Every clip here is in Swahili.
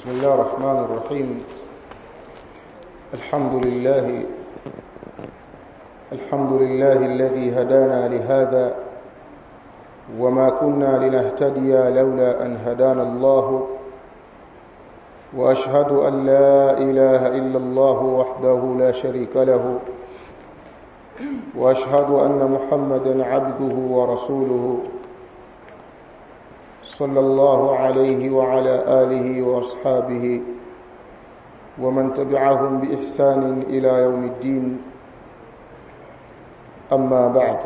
بسم الله الرحمن الرحيم الحمد لله الحمد لله الذي هدانا لهذا وما كنا لنهتدي لولا أن هدانا الله وأشهد أن لا إله إلا الله وحده لا شريك له وأشهد أن محمدا عبده ورسوله صلى الله عليه وعلى آله وأصحابه ومن تبعهم بإحسان إلى يوم الدين أما بعد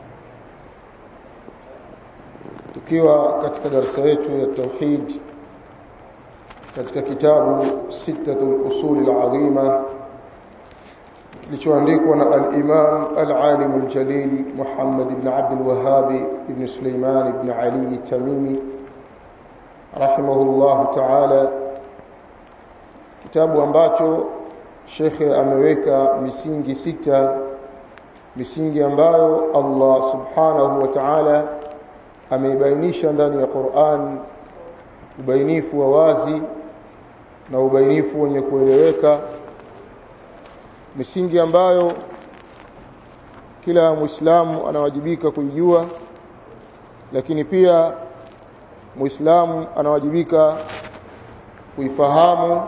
tukiwa katika darasa yetu ya tauhid katika kitabu sittatul usul al-azima kilichoandikwa na al-Imam al-Alim al-Jalil Muhammad ibn Abd al-Wahhab ibn Sulaiman ibn Ali Tamimi rahimahullah ta'ala kitabu ambacho shekhe ameweka misingi sita misingi ambayo Allah subhanahu wa ta'ala ameibainisha ndani ya Qur'an ubainifu wa wazi na ubainifu wenye kueleweka misingi ambayo kila muislamu anawajibika kuijua lakini pia muislamu anawajibika kuifahamu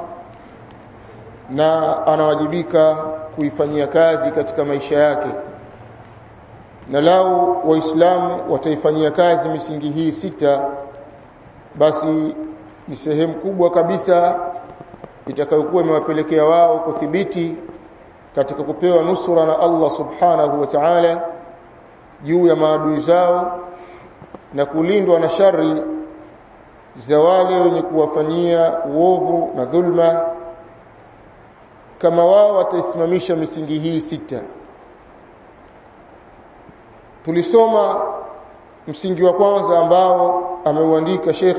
na anawajibika kuifanyia kazi katika maisha yake na lau waislamu wataifanyia kazi misingi hii sita basi ni sehemu kubwa kabisa itakayokuwa imewapelekea wao kuthibiti katika kupewa nusura na Allah subhanahu wa ta'ala juu ya maadui zao na kulindwa na shari za wale wenye kuwafanyia uovu na dhulma kama wao wataisimamisha misingi hii sita tulisoma msingi wa kwanza ambao ameuandika Sheikh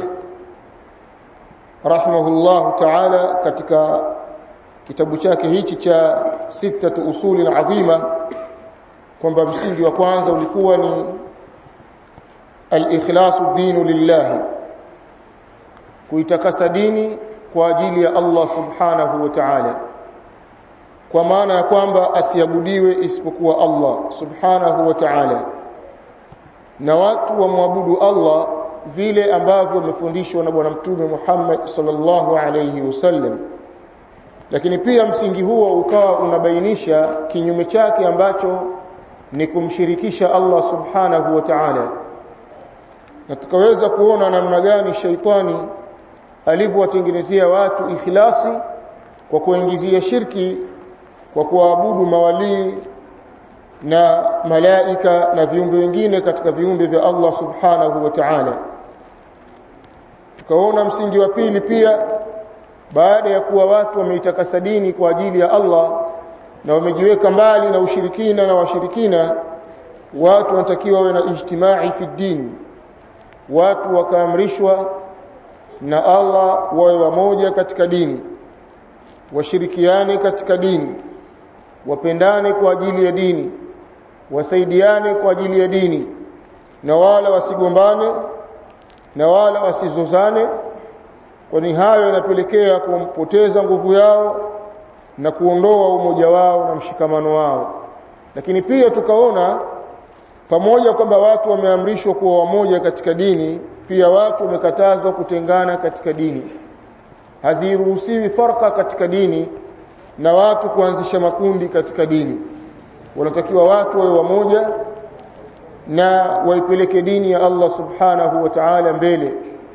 rahimahullah ta'ala katika kitabu chake hichi cha sitatu usuli adhima kwamba msingi wa kwanza ulikuwa ni al-ikhlasu dinu lillahi kuitakasa dini kwa ajili ya Allah subhanahu wa ta'ala kwa maana ya kwamba asiabudiwe isipokuwa Allah subhanahu wa ta'ala na watu wamwabudu Allah vile ambavyo wamefundishwa na bwana mtume Muhammad sallallahu alayhi wasallam lakini pia msingi huo ukawa unabainisha kinyume chake ambacho ni kumshirikisha Allah subhanahu wa ta'ala na tukaweza kuona namna gani shaitani alivyowatengenezea watu ikhlasi kwa kuingizia shirki kwa kuabudu mawalii na malaika na viumbe wengine katika viumbe vya Allah subhanahu wa ta'ala tukaona msingi wa pili pia baada ya kuwa watu wameitakasa dini kwa ajili ya Allah na wamejiweka mbali na ushirikina na washirikina watu wanatakiwa wawe na ijtimai fi dini watu wakaamrishwa na Allah wawe wamoja katika dini washirikiane katika dini wapendane kwa ajili ya dini wasaidiane kwa ajili ya dini na wala wasigombane na wala wasizozane kwani hayo yanapelekea kumpoteza nguvu yao na kuondoa umoja wao na mshikamano wao lakini pia tukaona pamoja kwamba watu wameamrishwa kuwa wamoja katika dini pia watu wamekatazwa kutengana katika dini haziruhusiwi farka katika dini na watu kuanzisha makundi katika dini wanatakiwa watu wawe wamoja na waipeleke dini ya Allah subhanahu wa ta'ala mbele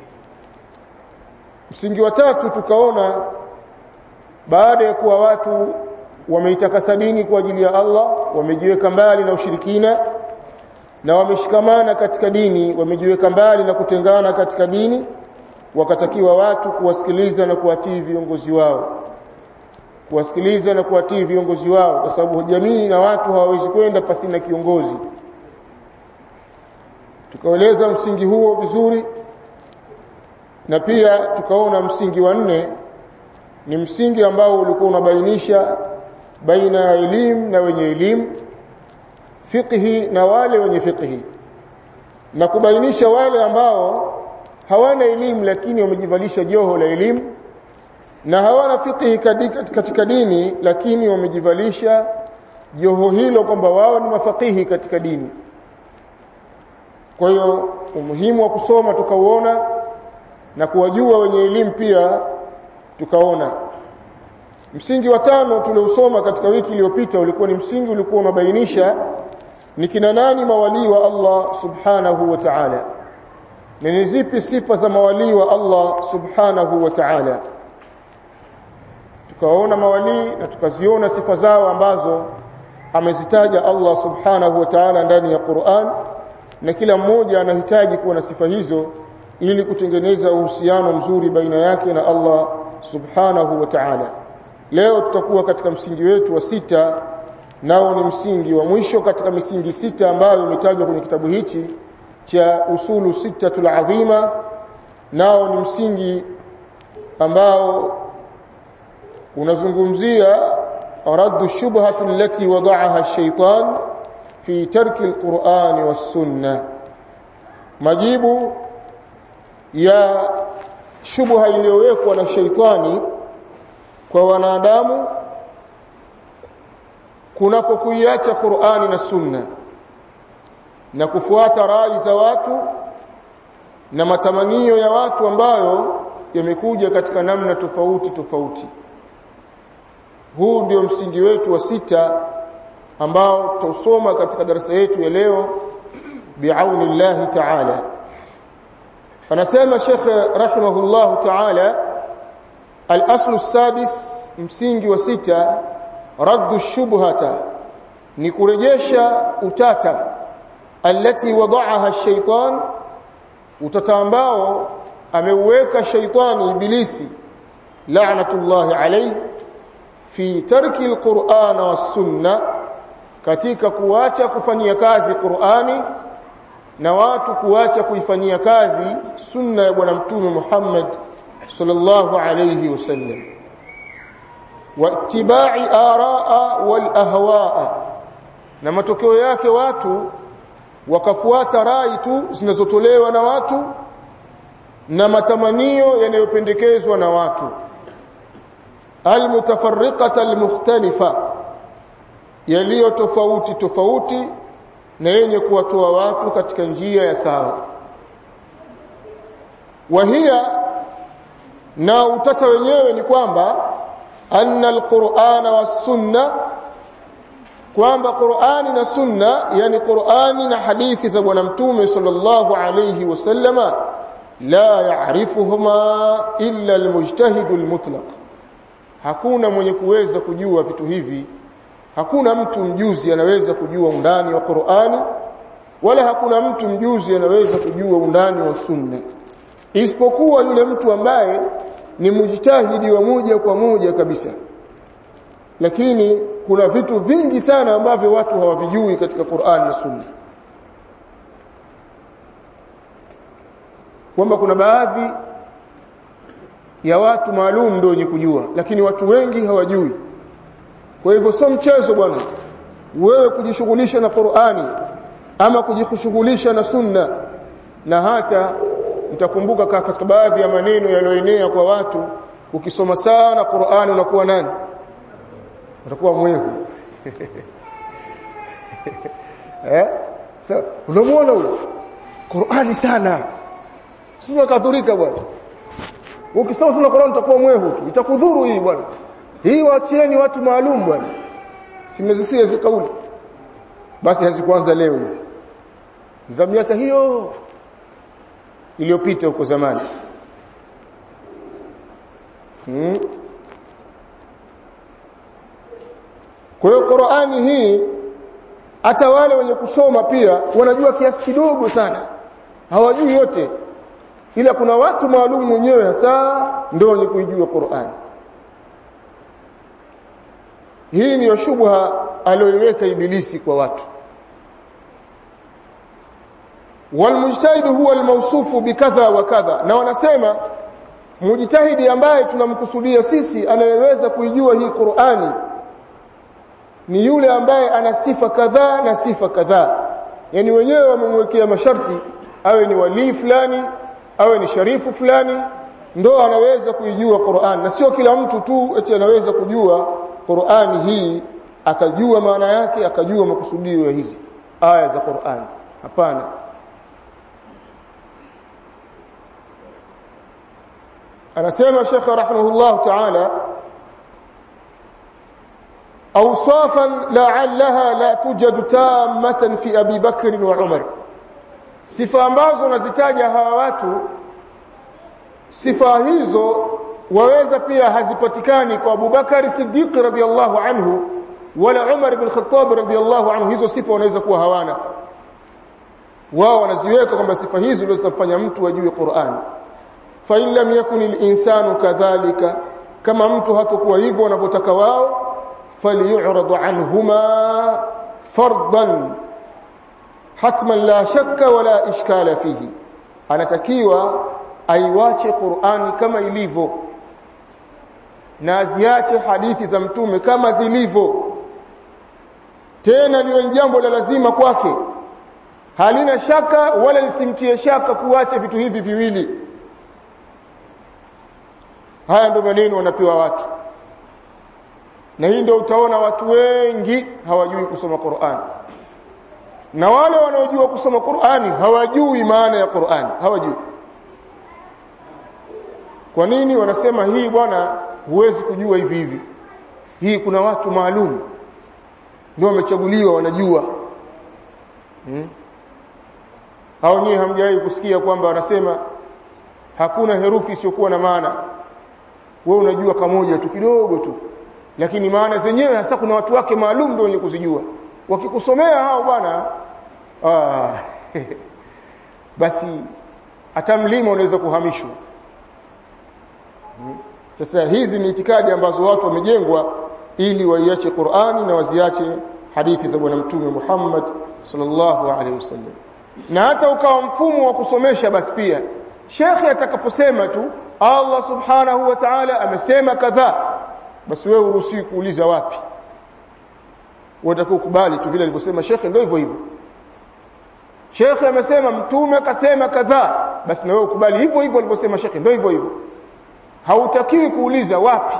msingi wa tatu tukaona baada ya kuwa watu wameitakasa dini kwa ajili ya Allah wamejiweka mbali na ushirikina na wameshikamana katika dini wamejiweka mbali na kutengana katika dini wakatakiwa watu kuwasikiliza na kuwatii viongozi wao kuwasikiliza na kuwatii viongozi wao kwa sababu jamii na watu hawawezi kwenda pasina kiongozi tukaeleza msingi huo vizuri na pia tukaona msingi wa nne ni msingi ambao ulikuwa unabainisha baina ya elimu na wenye elimu fiqhi na wale wenye fiqhi na kubainisha wale ambao hawana elimu lakini wamejivalisha joho la elimu na hawana fiqhi katika dini lakini wamejivalisha joho hilo kwamba wao ni mafakihi katika dini kwa hiyo umuhimu wa kusoma tukauona na kuwajua wenye elimu pia tukaona msingi wa tano tuliosoma katika wiki iliyopita ulikuwa ni msingi ulikuwa unabainisha ni kina nani mawalii wa Allah subhanahu wa ta'ala na ni zipi sifa za mawalii wa Allah subhanahu wa ta'ala tukaona mawalii na tukaziona sifa zao ambazo amezitaja Allah subhanahu wa ta'ala ndani ya Qur'an na kila mmoja anahitaji kuwa na sifa hizo ili kutengeneza uhusiano mzuri baina yake na Allah subhanahu wa ta'ala leo tutakuwa katika msingi wetu wa sita nao ni msingi wa mwisho katika misingi sita ambayo imetajwa kwenye kitabu hichi cha usulu sittatul adhima nao ni msingi ambao unazungumzia raddu shubhatu allati wada'aha ash-shaytan fi tarki al-Qur'ani was-sunnah majibu ya shubha iliyowekwa na sheitani kwa wanadamu kunapokuiacha Qur'ani na Sunna na kufuata rai za watu na matamanio ya watu ambayo yamekuja katika namna tofauti tofauti huu ndio msingi wetu wa sita ambao tutausoma katika darasa yetu ya leo biauni Allah ta'ala anasema Sheikh rahimahullah ta'ala al-aslu sadis msingi wa sita raddu shubhata ni kurejesha utata alati wada'aha ash-shaytan utata ambao ameuweka shaytani ibilisi la'natullahi alayhi fi tarki al-Qur'ana was-sunna katika kuacha kufanyia kazi Qur'ani na watu kuacha kuifanyia kazi sunna ya bwana mtume Muhammad sallallahu alayhi wasallam wattiba'i araa wal ahwaa na matokeo yake watu wakafuata rai tu zinazotolewa na watu na matamanio yanayopendekezwa na watu almutafarriqata almukhtalifa yaliyo tofauti tofauti na yenye kuwatoa watu katika njia ya sawa wahia na utata wenyewe ni kwamba anna alqur'ana was-sunna kwamba Qur'ani na Sunna yani Qur'ani na hadithi za bwana mtume sallallahu alayhi wasallama la ya'rifuhuma illa almujtahid almutlaq hakuna mwenye kuweza kujua vitu hivi hakuna mtu mjuzi anaweza kujua undani wa Qur'ani wala hakuna mtu mjuzi anaweza kujua undani wa Sunna isipokuwa yule mtu ambaye ni mujtahidi wa moja kwa moja kabisa lakini kuna vitu vingi sana ambavyo watu hawavijui katika Qur'an na Sunna kwamba kuna baadhi ya watu maalum ndio wenye kujua lakini watu wengi hawajui kwa hivyo sio mchezo bwana wewe kujishughulisha na Qur'ani ama kujishughulisha na Sunna na hata mtakumbuka katika baadhi ya maneno yaliyoenea kwa watu ukisoma sana Qur'ani unakuwa nani utakuwa mwehu eh sasa unamuona huyo Qur'ani sana sio kadhurika bwana ukisoma sana Qur'ani utakuwa mwehu tu itakudhuru hii bwana hii waachieni watu maalum bwana simezisia hizo kauli basi hazikuanza leo hizi za miaka hiyo iliyopita huko zamani hmm. Kwa hiyo Qur'ani hii hata wale wenye kusoma pia wanajua kiasi kidogo sana. Hawajui yote. Ila kuna watu maalum wenyewe hasa ndio wenye kuijua Qur'ani. Hii ni shubha aliyoiweka ibilisi kwa watu. Walmujtahid huwa almawsufu bikadha wa kadha na wanasema mujtahidi ambaye tunamkusudia sisi anayeweza kuijua hii Qur'ani ni yule ambaye ana sifa kadhaa na sifa kadhaa yani wenyewe wamemwekea masharti awe ni walii fulani awe ni sharifu fulani ndo anaweza kuijua Qur'an na sio kila mtu tu eti anaweza kujua Qur'ani hii akajua maana yake akajua makusudio ya hizi aya za Qur'an hapana anasema Sheikh rahimahullah ta'ala awsafan la'allaha la tujadu tammatan fi Abi Bakr wa Umar sifa ambazo nazitaja hawa watu sifa hizo waweza pia hazipatikani kwa Abu Bakari Siddiq radhiyallahu anhu wala Umar ibn Khattab radhiyallahu anhu hizo sifa wanaweza kuwa hawana wao wanaziweka kwamba sifa hizo ndio zitafanya mtu ajue Qur'an fa in lam yakun al-insanu kadhalika kama mtu hatakuwa hivyo wanavyotaka wao falyu'rad anhuma fardan hatman la shakka wala ishkala fihi anatakiwa aiwache Qur'ani kama ilivyo na aziache hadithi za mtume kama zilivyo tena liyo jambo la lazima kwake halina shaka wala lisimtie shaka kuacha vitu hivi viwili haya ndio maneno wanapewa watu na hii ndio utaona watu wengi hawajui kusoma Qur'an na wale wanaojua kusoma Qur'ani hawajui maana ya Qur'an hawajui kwa nini wanasema hii bwana huwezi kujua hivi hivi hii kuna watu maalum ndio wamechaguliwa wanajua hmm? hao nyie hamjawahi kusikia kwamba wanasema hakuna herufi isiyokuwa na maana wewe unajua kamoja tu kidogo tu lakini maana zenyewe hasa kuna watu wake maalum ndio wenye kuzijua wakikusomea hao bwana ah, basi hata mlima unaweza kuhamishwa sasa hizi ni itikadi ambazo watu wamejengwa ili waiache Qur'ani na waziache hadithi za bwana mtume Muhammad sallallahu alaihi wasallam na hata ukawa mfumo wa kusomesha basi pia shekhe atakaposema tu Allah subhanahu wa ta'ala amesema kadhaa basi wewe uruhusi kuuliza wapi watakukubali tu vile alivyosema shekhe ndio hivyo hivyo shekhe amesema mtume akasema kadhaa basi na wewe ukubali hivyo hivyo alivyosema shekhe ndio hivyo hivyo hautakiwi kuuliza wapi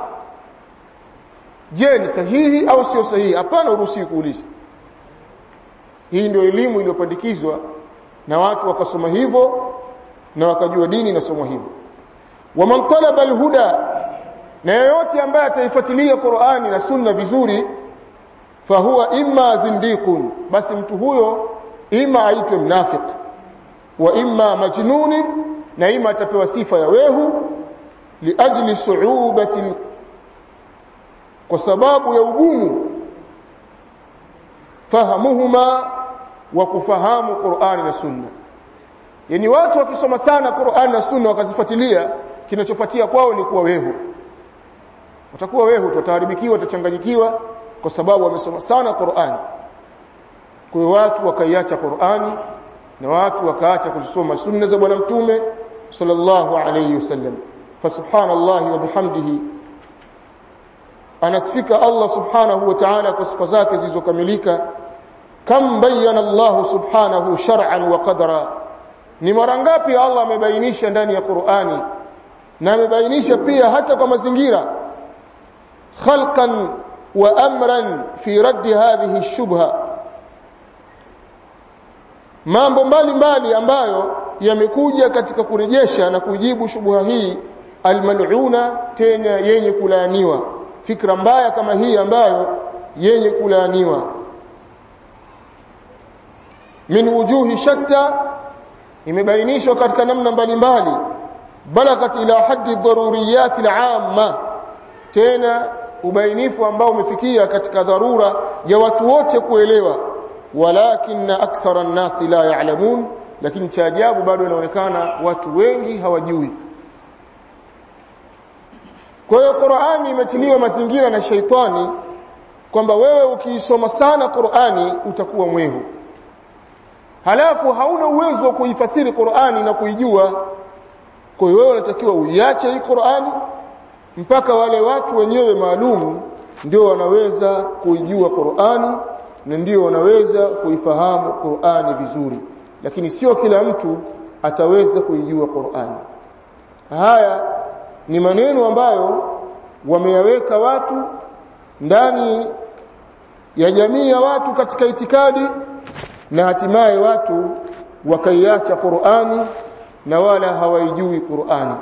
je ni sahihi au sio sahihi hapana uruhusi kuuliza hii ndio elimu iliyopandikizwa na watu wakasoma hivyo na wakajua dini inasomwa hivyo waman talaba alhuda na yeyote ambaye ataifuatilia Qur'ani na Sunna vizuri fahuwa imma zindiqun basi mtu huyo ima aitwe mnafiq wa imma majnun na ima atapewa sifa ya wehu liajli su'ubati kwa sababu ya ugumu fahamuhuma wa kufahamu Qur'ani na Sunna yani watu wakisoma sana Qur'ani na Sunna wakazifuatilia kinachofuatia kwao ni kuwa wehu watakuwa wehu tutaharibikiwa watachanganyikiwa kwa sababu wamesoma sana Qur'ani kwa hiyo watu wakaiacha Qur'ani na watu wakaacha kusoma sunna za bwana mtume sallallahu alayhi wasallam fasubhanallahi wa bihamdihi anasifika Allah subhanahu wa ta'ala kwa sifa zake zilizokamilika kam bayyana Allah subhanahu shar'an wa qadara ni mara ngapi Allah amebainisha ndani ya Qur'ani na amebainisha pia hata kwa mazingira khalqan wa amran fi raddi hadhihi shubha mambo mbalimbali ambayo yamekuja katika kurejesha na kujibu shubha hii almal'una tena yenye kulaaniwa fikra mbaya kama hii ambayo yenye kulaaniwa min wujuhi shatta imebainishwa katika namna mbalimbali balagat ila haddi daruriyat al'amma tena ubainifu ambao umefikia katika dharura ya watu wote kuelewa walakin akthara an-nas la ya'lamun lakini cha ajabu bado inaonekana watu wengi hawajui kwa hiyo Qur'ani imetiliwa mazingira na shaitani kwamba wewe ukiisoma sana Qur'ani utakuwa mwehu halafu hauna uwezo wa kuifasiri Qur'ani na kuijua kwa hiyo wewe unatakiwa uiache hii Qur'ani mpaka wale watu wenyewe maalum ndio wanaweza kuijua Qur'ani na ndio wanaweza kuifahamu Qur'ani vizuri lakini sio kila mtu ataweza kuijua Qur'ani haya ni maneno ambayo wameyaweka watu ndani ya jamii ya watu katika itikadi na hatimaye watu wakaiacha Qur'ani na wala hawaijui Qur'ani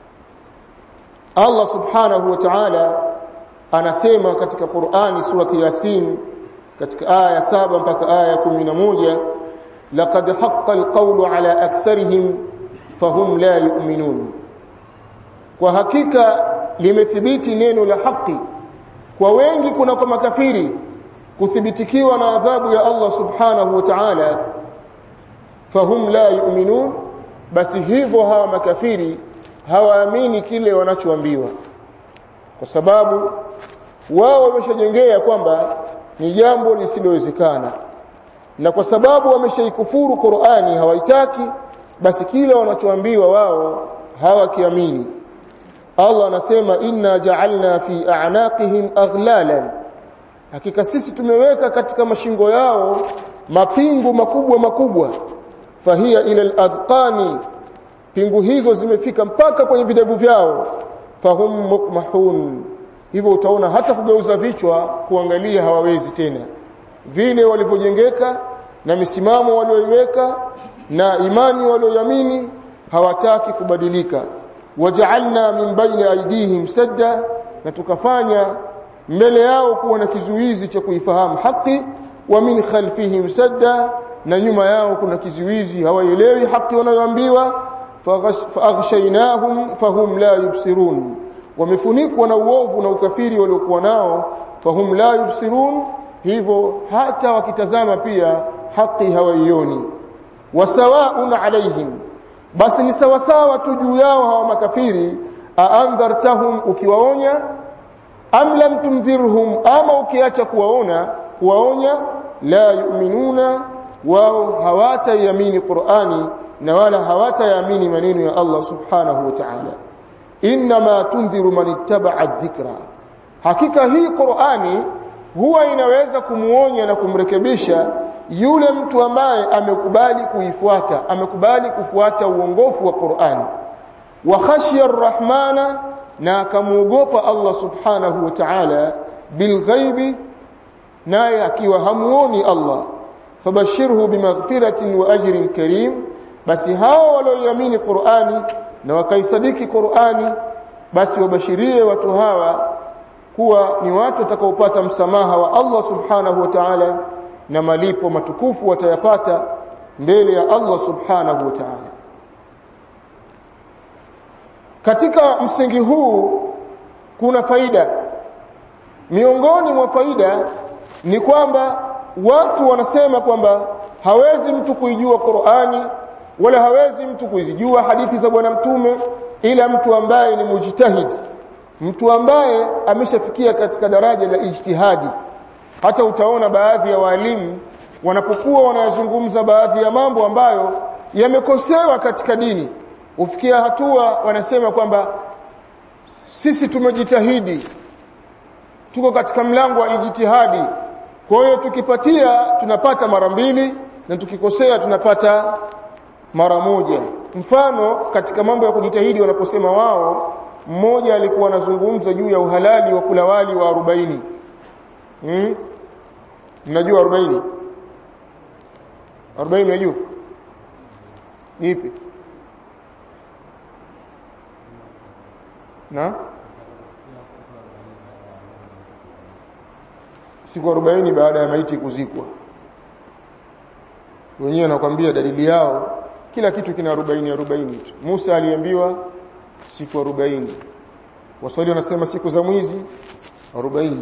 Allah subhanahu wa ta'ala anasema katika Qur'ani surati Yasin katika aya saba mpaka aya 11 laqad haqqa alqawlu ala aktharihim fahum la yu'minun kwa hakika limethibiti neno la haki kwa wengi kuna kwa makafiri kuthibitikiwa na adhabu ya Allah subhanahu wa ta'ala fahum la yu'minun basi hivyo hawa makafiri hawaamini kile wanachoambiwa kwa sababu wao wameshajengea kwamba ni jambo lisilowezekana na kwa sababu wameshaikufuru Qur'ani hawaitaki basi kile wanachoambiwa wao hawakiamini Allah anasema inna ja'alna fi a'naqihim aghlalan hakika sisi tumeweka katika mashingo yao mapingu makubwa makubwa fahia ila al-adqani pingu hizo zimefika mpaka kwenye videvu vyao fahum mukmahun hivyo utaona hata kugeuza vichwa kuangalia hawawezi tena vile walivyojengeka na misimamo walioiweka na imani walioamini hawataki kubadilika waja'alna min baini aydihim sadda na tukafanya mbele yao kuwa na kizuizi cha kuifahamu haki wa min khalfihim sadda na nyuma yao kuna kizuizi hawaelewi haki wanayoambiwa faghshaynahum fahum la yubsirun wamefunikwa na uovu na ukafiri waliokuwa nao fahum la yubsirun hivyo hata wakitazama pia haki hawaioni wasawaun alaihim basi ni sawasawa tu juu yao hawa makafiri aandhartahum ukiwaonya am lam tumdhirhum ama ukiacha kuwaona kuwaonya la yu'minuna wao hawataiamini Qur'ani na wala hawatayaamini maneno ya Allah subhanahu wa ta'ala inma tundhiru man ittaba'a dhikra hakika hii Qur'ani huwa inaweza kumuonya na kumrekebisha yule mtu ambaye amekubali kuifuata amekubali kufuata uongofu wa Qur'ani wa khashiya ar-rahmana na akamuogopa Allah subhanahu wa ta'ala bilghaibi naye akiwa hamuoni Allah fabashirhu bimaghfiratin wa ajrin karim basi hao walioiamini Qur'ani na wakaisadiki Qur'ani basi wabashirie watu hawa kuwa ni watu watakaopata msamaha wa Allah subhanahu wa ta'ala na malipo matukufu watayapata mbele ya Allah subhanahu wa ta'ala katika msingi huu kuna faida miongoni mwa faida ni kwamba watu wanasema kwamba hawezi mtu kuijua Qur'ani wala hawezi mtu kuzijua hadithi za bwana mtume ila mtu ambaye ni mujtahid mtu ambaye ameshafikia katika daraja la ijtihadi hata utaona baadhi ya walimu wanapokuwa wanayazungumza baadhi ya mambo ambayo yamekosewa katika dini ufikia hatua wanasema kwamba sisi tumejitahidi tuko katika mlango wa ijtihadi kwa hiyo tukipatia tunapata mara mbili na tukikosea tunapata mara moja mfano katika mambo ya kujitahidi wanaposema wao mmoja alikuwa anazungumza juu ya uhalali wa kula wali wa 40 hmm? mnajua 40 40 mnajua ipi na siku 40 baada ya maiti kuzikwa wenyewe nakwambia dalili yao kila kitu kina 40 40 tu Musa aliambiwa siku 40 waswali wanasema siku za mwizi 40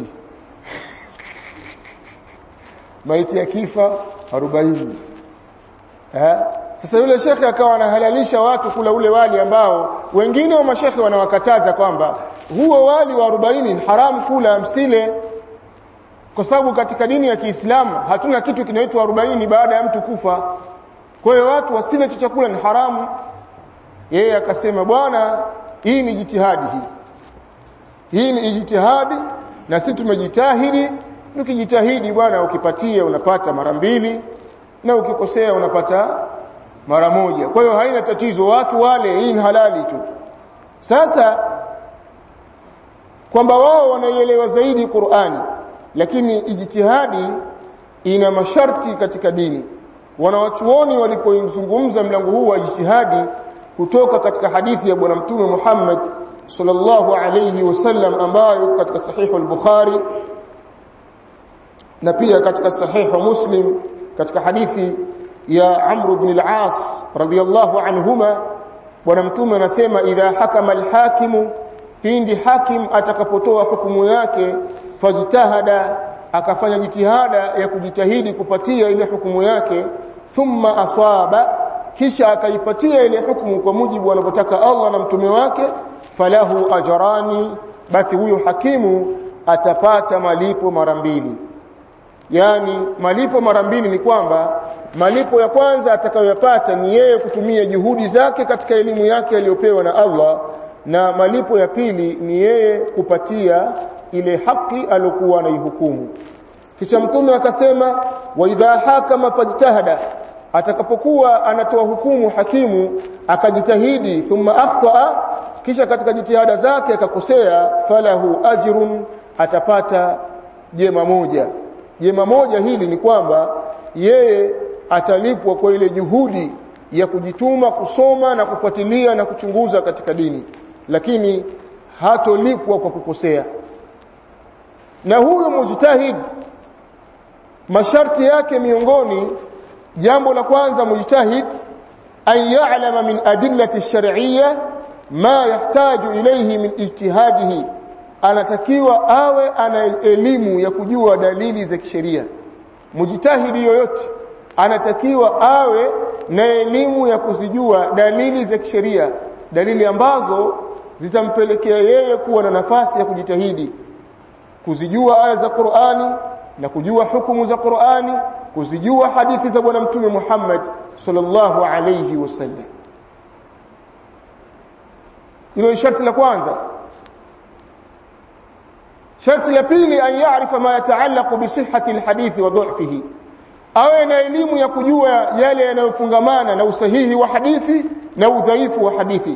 maiti ya kifa 40 eh sasa yule shekhe akawa anahalalisha watu kula ule wali ambao wengine wa mashekhe wanawakataza kwamba huo wali wa 40 ni haramu kula msile kwa sababu katika dini ya Kiislamu hatuna kitu kinaitwa 40 baada ya mtu kufa kwa hiyo watu wasile chakula ni haramu yeye akasema bwana hii ni jitihadi hii hii ni jitihadi na sisi tumejitahidi ukijitahidi bwana ukipatia unapata mara mbili na ukikosea unapata mara moja kwa hiyo haina tatizo watu wale hii ni halali tu sasa kwamba wao wanaielewa zaidi Qur'ani lakini ijtihadi ina masharti katika dini wanawachuoni walipozungumza mlango huu wa ijtihadi kutoka katika hadithi ya bwana mtume Muhammad sallallahu alayhi wasallam ambayo katika sahihu al-Bukhari na pia katika sahihu Muslim katika hadithi ya Amr ibn al-As radiyallahu anhuma bwana mtume anasema idha hakama al-hakimu pindi hakim atakapotoa hukumu yake fajtahada akafanya jitihada ya kujitahidi kupatia ile hukumu yake thumma asaba kisha akaipatia ile hukumu kwa mujibu anavyotaka Allah na mtume wake falahu ajrani basi huyo hakimu atapata malipo mara mbili yani malipo mara mbili ni kwamba malipo ya kwanza atakayoyapata ni yeye kutumia juhudi zake katika elimu yake aliyopewa na Allah na malipo ya pili ni yeye kupatia ile haki aliyokuwa anaihukumu kisha mtume akasema wa idha hakama fajtahada atakapokuwa anatoa hukumu hakimu akajitahidi thumma akhtaa kisha katika jitihada zake akakosea falahu ajrun atapata jema moja jema moja hili ni kwamba yeye atalipwa kwa ile juhudi ya kujituma kusoma na kufuatilia na kuchunguza katika dini lakini hatolipwa kwa kukosea na huyo mujtahid masharti yake miongoni jambo la kwanza mujtahid an ya'lama min adillati ash-shar'iyya ma yahtaju ilayhi min ijtihadihi anatakiwa awe ana elimu ya kujua dalili za kisheria mujtahidi yoyote anatakiwa awe na elimu ya kuzijua dalili za kisheria dalili ambazo zitampelekea yeye kuwa na nafasi ya kujitahidi kuzijua aya za Qur'ani na kujua hukumu za Qur'ani kuzijua hadithi za bwana mtume Muhammad sallallahu alayhi wasallam hilo ni sharti la kwanza sharti la pili an yaarifa ma yataallaqu bi sihhati alhadithi wa dha'fihi awe na elimu ya kujua yale yanayofungamana na usahihi wa hadithi na udhaifu wa hadithi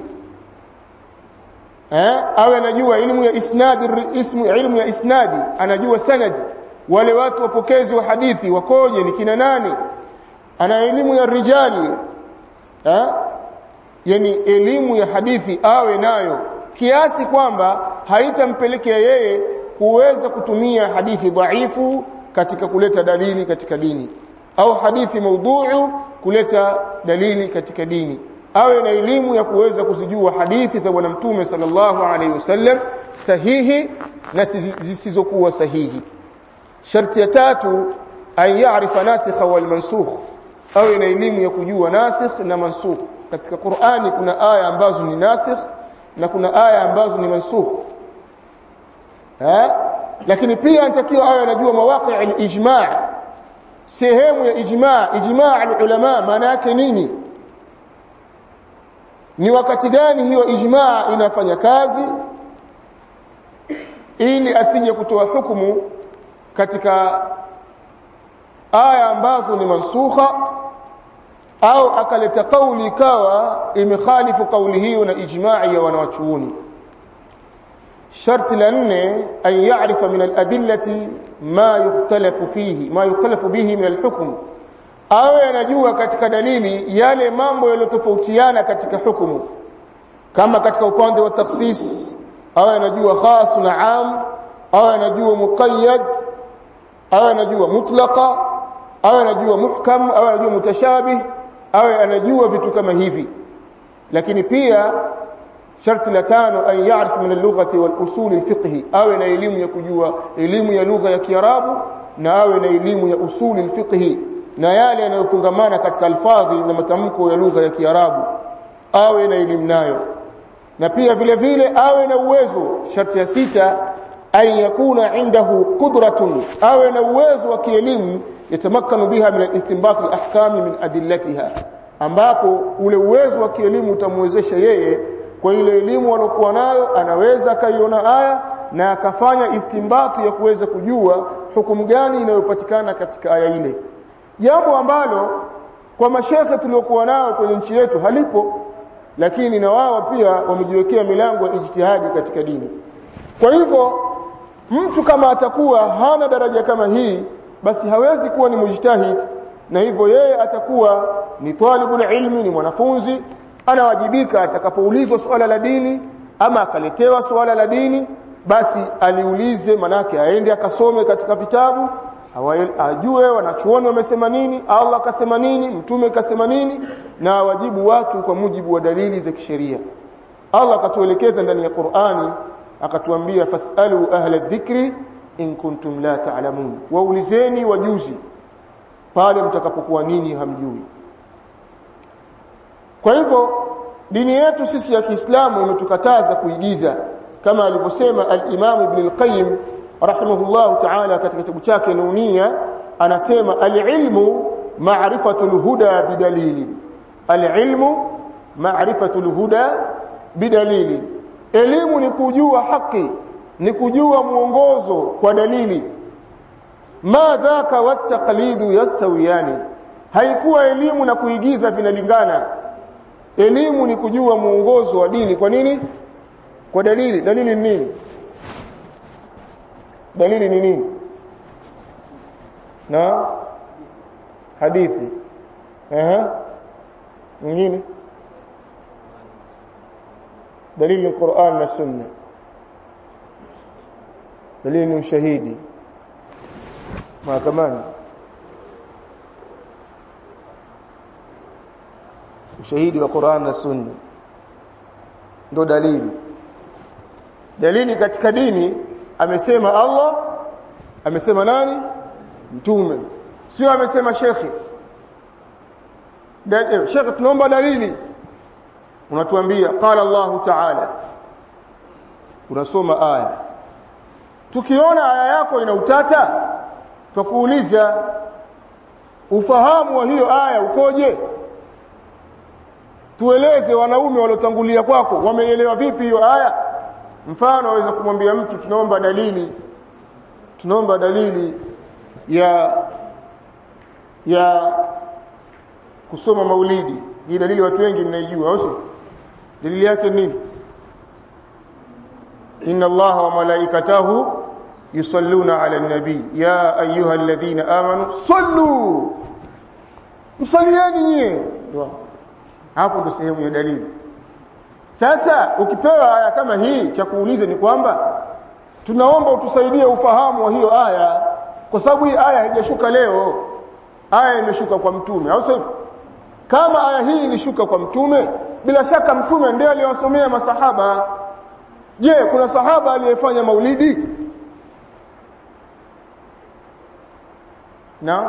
eh awe anajua elimu ya isnadi ismu ilmu ya isnadi anajua sanad wale watu wapokezi wa hadithi wakoje ni kina nani ana elimu ya rijali eh yani elimu ya hadithi awe nayo kiasi kwamba haitampelekea yeye kuweza kutumia hadithi dhaifu katika kuleta dalili katika dini au hadithi maudhu'u kuleta dalili katika dini awe na elimu ya kuweza kuzijua hadithi za bwana mtume sallallahu alaihi wasallam sahihi na zisizokuwa sahihi sharti ya tatu an ya'rifa nasikha wal mansukh awe na elimu ya kujua nasikh na mansukh katika Qur'ani kuna aya ambazo ni nasikh na kuna aya ambazo ni mansukh eh lakini pia anatakiwa awe anajua mawaqi' al-ijma' sehemu ya ijma' ijma' al-ulama maana yake nini ni wakati gani hiyo ijma' inafanya kazi ili asije kutoa hukumu katika aya ambazo ni mansukha au akaleta kauli ikawa imekhalifu kauli hiyo na ijma'i ya wanawachuoni sharti la nne an ya'rifa min al-adillati ma yukhtalafu fihi ma yukhtalafu bihi min al-hukm awe anajua katika dalili yale mambo yaliyotofautiana katika hukumu kama katika upande wa takhsis awe anajua khas na am awe anajua muqayyad awe anajua mutlaqa awe anajua muhkam awe anajua mutashabih awe anajua vitu kama hivi lakini pia sharti la tano an ya'rif min al-lughati wal usul al-fiqh awe na elimu ya kujua elimu ya lugha ya Kiarabu na awe na elimu ya usul al-fiqh na yale yanayofungamana katika alfadhi na matamko ya lugha ya Kiarabu awe na elimu nayo na pia vile vile awe na uwezo sharti ya sita an yakuna indahu qudratun awe na uwezo wa kielimu yatamakkanu biha min al-istinbat al-ahkam min adillatiha ambapo ule uwezo wa kielimu utamwezesha yeye kwa ile elimu alokuwa nayo anaweza kaiona aya na akafanya istimbati ya kuweza kujua hukumu gani inayopatikana katika aya ile jambo ambalo kwa mashekhe tuliokuwa nao kwenye nchi yetu halipo lakini na wao pia wamejiwekea milango ya ijtihadi katika dini kwa hivyo mtu kama atakuwa hana daraja kama hii basi hawezi kuwa ni mujtahid na hivyo yeye atakuwa ni talibul ilmi ni mwanafunzi anawajibika atakapoulizwa swala la dini ama akaletewa swala la dini basi aliulize manake aende akasome katika vitabu ajue wanachuoni wamesema nini Allah akasema nini mtume kasema nini na wajibu watu kwa mujibu wa dalili za kisheria Allah akatuelekeza ndani ya Qur'ani akatuambia fasalu ahla dhikri in kuntum la ta'lamun waulizeni wajuzi pale mtakapokuwa nini hamjui kwa hivyo dini yetu sisi ya Kiislamu imetukataza kuigiza kama alivyosema al-Imam Ibn al-Qayyim rahimahullah ta'ala katika kitabu chake Nunia anasema al-ilmu ma'rifatul huda bidalili al-ilmu ma'rifatul huda bidalili elimu ni kujua haki ni kujua mwongozo kwa dalili ma dhaka wattaqlidu yastawiyani haikuwa elimu na kuigiza vinalingana elimu ni kujua mwongozo wa dini kwa nini kwa dalili dalili ni nini dalili ni nini na hadithi ehe nyingine dalili ni Qur'an na Sunna dalili ni ushahidi mahakamani ushahidi wa Qur'an na Sunna ndo dalili dalili katika dini amesema Allah amesema nani mtume sio amesema shekhi shekhi tunaomba dalili unatuambia qala Allah ta'ala unasoma aya tukiona aya yako ina utata tukuuliza ufahamu wa hiyo aya ukoje tueleze wanaume waliotangulia kwako wameelewa vipi hiyo aya mfano waweza kumwambia mtu tunaomba dalili tunaomba dalili ya ya kusoma maulidi hii dalili watu wengi mnaijua au sio dalili yake nini inna allaha wa malaikatahu yusalluna ala nabi ya ayuha alladhina amanu sallu msalieni nyie hapo ndo sehemu ya dalili sasa ukipewa aya kama hii cha kuuliza ni kwamba tunaomba utusaidie ufahamu wa hiyo aya kwa sababu hii aya haijashuka leo aya imeshuka kwa mtume au sivyo kama aya hii ilishuka kwa mtume bila shaka mtume ndiye aliyowasomea masahaba je kuna sahaba aliyefanya maulidi na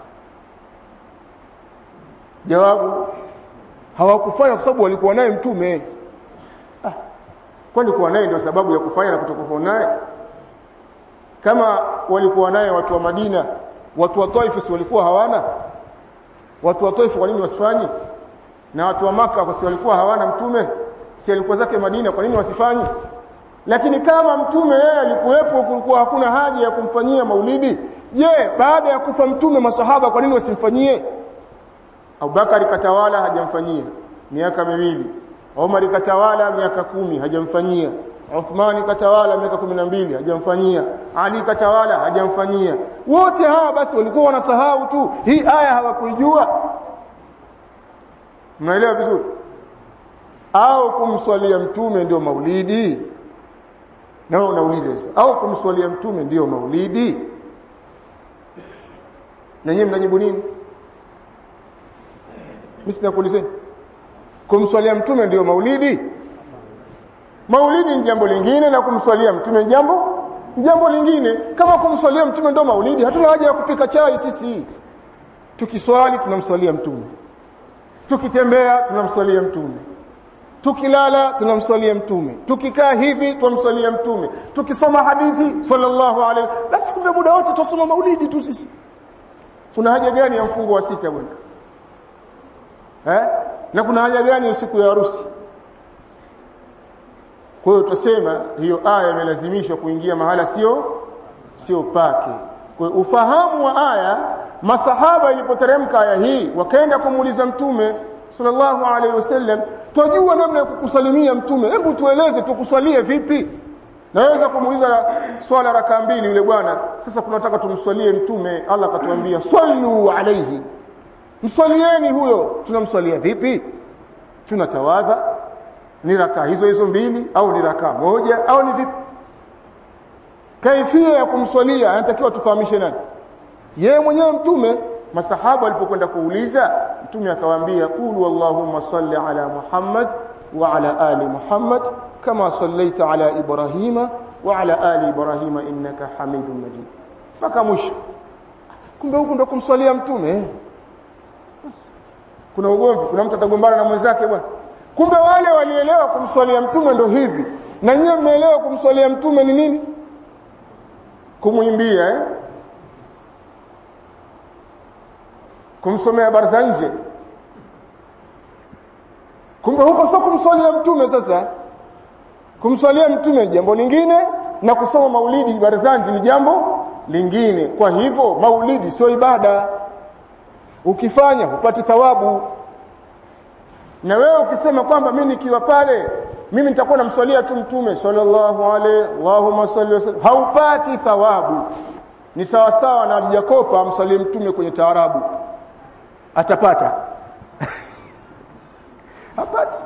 jawabu hawakufanya kwa sababu walikuwa naye mtume ah, kwani kuwa naye ndio sababu ya kufanya na kutokuwa naye kama walikuwa naye watu wa Madina watu wa Taif walikuwa hawana watu wa Taif kwa nini wasifanye na watu wa maka kwa sababu walikuwa hawana mtume si alikuwa zake Madina kwa nini wasifanye lakini kama mtume yeye alikuwepo kulikuwa hakuna haja ya kumfanyia maulidi je baada ya kufa mtume masahaba kwa nini wasimfanyie Abubakar katawala hajamfanyia miaka miwili Umar katawala miaka kumi hajamfanyia Uthmani katawala miaka kumi na mbili hajamfanyia Ali katawala hajamfanyia wote hawa basi walikuwa wanasahau tu hii aya hawakuijua mnaelewa vizuri au kumswalia mtume ndio maulidi na wewe unauliza sasa au kumswalia mtume ndio maulidi na nyinyi mnajibu nini mimi sinakuulizeni kumswalia mtume ndio maulidi maulidi ni jambo lingine na kumswalia mtume ni jambo jambo lingine kama kumswalia mtume ndio maulidi hatuna haja ya kupika chai sisi tukiswali tunamswalia mtume tukitembea tunamswalia mtume tukilala tunamswalia mtume tukikaa hivi tunamswalia mtume tukisoma hadithi sallallahu alaihi basi kumbe muda wote tusoma maulidi tu sisi kuna haja gani ya mfungo wa sita bwana eh na kuna haja gani siku ya harusi kwa hiyo tutasema hiyo aya imelazimishwa kuingia mahala sio sio pake kwa ufahamu wa aya masahaba ilipoteremka aya hii wakaenda kumuuliza mtume sallallahu alaihi wasallam twajua namna ya kukusalimia mtume hebu tueleze tukuswalie vipi naweza kumuuliza swala raka mbili yule bwana sasa tunataka tumswalie mtume Allah akatuambia sallu alayhi mswalieni huyo tunamswalia vipi tunatawadha ni raka hizo hizo mbili au ni raka moja au ni vipi kaifia ya kumswalia anatakiwa tufahamishe nani yeye mwenyewe mtume masahaba walipokwenda kuuliza mtume akawaambia qulu allahumma salli ala muhammad wa ala ali muhammad kama sallaita ala ibrahima wa ala ali ibrahima innaka hamidum majid mpaka mwisho kumbe huku ndo kumswalia mtume kuna ugomvi kuna mtu atagombana na mwenzake bwana kumbe wale walielewa kumswalia mtume ndo hivi na nyie mmeelewa kumswalia mtume ni nini kumwimbia eh kumsomea habari za nje kumbe huko sio kumswalia mtume sasa kumswalia mtume jambo lingine na kusoma maulidi barzanji ni jambo lingine kwa hivyo maulidi sio ibada ukifanya hupati thawabu na wewe ukisema kwamba mimi nikiwa pale mimi nitakuwa namswalia tu mtume sallallahu alaihi Allahumma salli wa sallam haupati thawabu ni sawa sawa na alijakopa amswalie mtume kwenye taarabu atapata hapati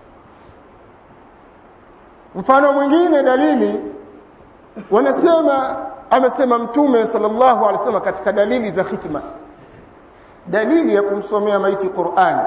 mfano mwingine dalili wanasema amesema mtume sallallahu alaihi wasallam katika dalili za khitma dalili ya kumsomea maiti Qur'an